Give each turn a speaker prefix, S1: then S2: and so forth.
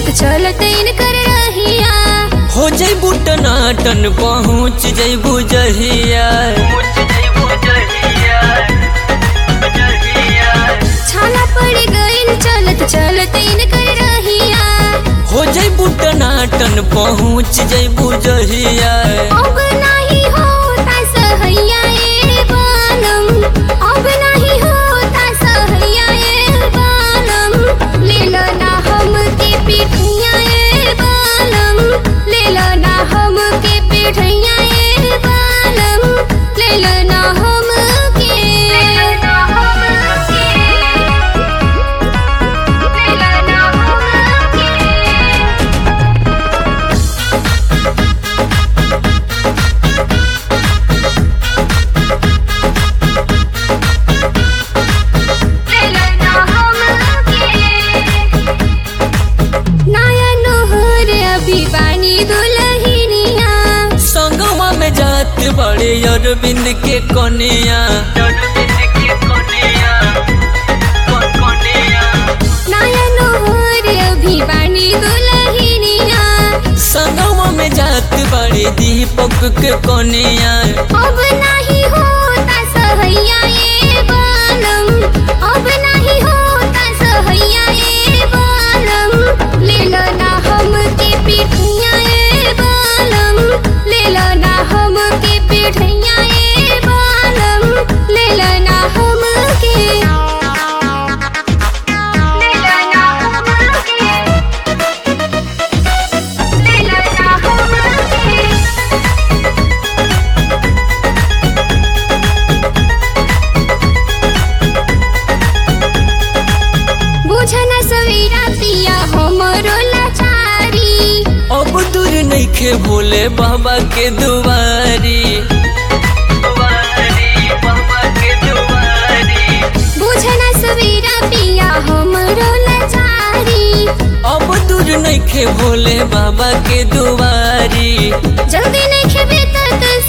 S1: चलत इनकर रहिया
S2: हो जैबू टनाटन पहुँच जैबू जहिया
S1: छाला पड़ गइल चलत चलत इनकर रहिया
S2: हो जैबू टनाटन पहुँच जैबू जहिया
S1: अब नाही होता सहैया ए बालम अब नाही होता सहैया ए बालम ले लो ना हम के पिठैया ए बालम ले लो ना हम के पिठैया ए बालम ले लो ना हम के ले लो ना हम के ले लो ना हम के नया नोहर अभी बानी दुलहिनिया
S2: संगवा में जात बड़े अरविंद के कनिया
S1: नया नोहर अभी बानी दुलहिनिया
S2: संगवा में जात बड़े दीपक के कनिया
S1: अब नहीं होता सहैया ए बालम अब नहीं होता सहैया ए बालम ले लो ना हम के पिठैया ए बालम ले लो ना हम के पिठैया ए बालम ले लो ना हम के ले लो ना हम के ले लो ना हम के बुझन सवेरा पिया हमरो लाचारी
S2: अब दूर नइखे भोले बाबा के दुआरी
S1: बुझन सवेरा पिया हमरो लाचारी
S2: अब दूर नइखे भोले बाबा के दुआरी
S1: जल्दी नहीं खेबे त